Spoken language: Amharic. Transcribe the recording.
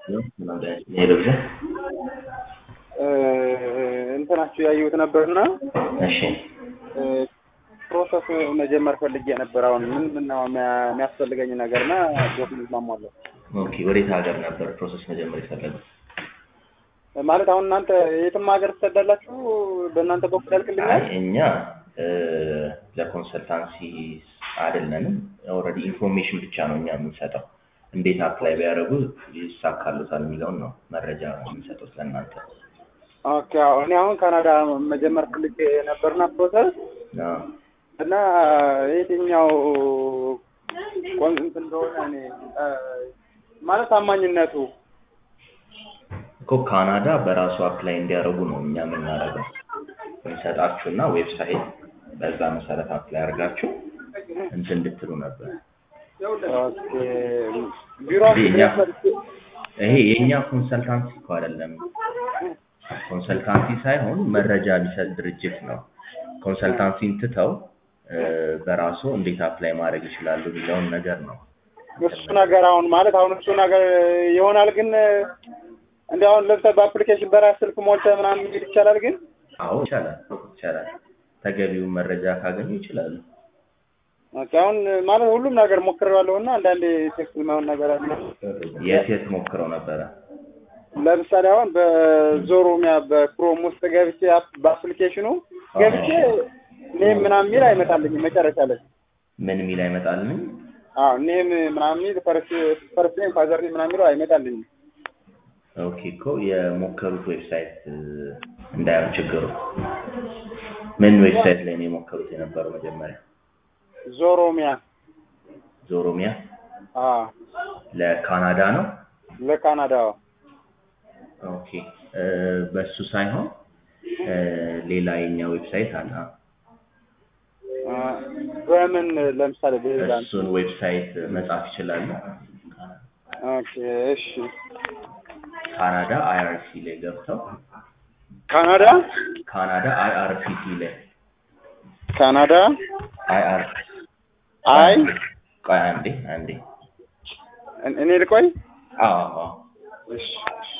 ሄሎዛ እንትናችሁ ያየሁት ነበርና እሺ ፕሮሰስ መጀመር ፈልጌ ነበር። አሁን ምንድን ነው የሚያ- የሚያስፈልገኝ ነገርና ዶክመንት ማሟላት ኦኬ ወዴት ሀገር ነበር ፕሮሰስ መጀመር የፈለገው ማለት አሁን እናንተ የትም ሀገር ትሰዳላችሁ? በእናንተ በኩል ያልቅልኛል? አይ እኛ እ፣ ለኮንሰልታንሲ አይደለንም ኦልሬዲ ኢንፎርሜሽን ብቻ ነው እኛ የምንሰጠው እንዴት አፕላይ ቢያደርጉ ይሳካሉታል የሚለውን ነው መረጃ የምንሰጠው ለእናንተ ኦኬ አዎ። እኔ አሁን ካናዳ መጀመር ፈልጌ ነበርና ፕሮሰስ አዎ። እና የትኛው ቆንስንት እንደሆነ እኔ እ፣ ማለት ታማኝነቱ እኮ ካናዳ በራሱ አፕላይ እንዲያደርጉ ነው እኛ የምናደርገው እንሰጣችሁና ዌብሳይት በዛ መሰረት አፕላይ አድርጋችሁ እንትን እንድትሉ ነበር ኦኬ ቢሮአችሁ የኛ ድረስ መጥቼ ይሄ የእኛ ኮንሰልታንሲ እኮ አይደለም ኮንሰልታንሲ ሳይሆን መረጃ የሚሰጥ ድርጅት ነው ኮንሰልታንሲን ትተው እ፣ በራሱ እንዴት አፕላይ ማድረግ ይችላሉ የሚለውን ነገር ነው እሱ ነገር አሁን ማለት አሁን እሱ ነገር ይሆናል ግን እንደ አሁን ለምሳሌ በአፕሊኬሽን በራስ ስልክ ሞልተህ ምናምን መሄድ ይቻላል ግን አዎ ይቻላል ይቻላል ተገቢውን መረጃ ካገኙ ይችላሉ ኦኬ አሁን ማለት ሁሉም ነገር ሞክሬዋለሁ እና አንዳንዴ ቴክስት የማይሆን ነገር አለ የት የት ሞክረው ነበረ ለምሳሌ አሁን በዞሮሚያ በክሮም ውስጥ ገብቼ አፕ- በአፕሊኬሽኑ ገብቼ ኔም ምናምን የሚል አይመጣልኝም መጨረሻ ላይ ምን የሚል አይመጣልኝ አዎ ኔም ምናምን የሚል ፈርስት ፈርስት ኔም ፋዘር ኔም ምናምን የሚለው አይመጣልኝም ኦኬ እኮ የሞከሩት ዌብሳይት እ፣ እንዳይሆን ችግሩ ምን ዌብሳይት ላይ ነው የሞከሩት የነበረው መጀመሪያ ዞሮሚያ ዞሮሚያ አዎ ለካናዳ ነው ለካናዳ ኦኬ እ፣ በሱ ሳይሆን እ፣ ሌላ የኛ ዌብሳይት አለ አ፣ በምን ለምሳሌ በሌላ እሱን ዌብሳይት መጻፍ ይችላሉ ኦኬ እሺ ካናዳ አይአርሲ ላይ ገብተው ካናዳ ካናዳ አይአርሲቲ ላይ ካናዳ አይአር አይ ቆይ አንዴ አንዴ እኔ ልቆይ አዎ አዎ እሺ እሺ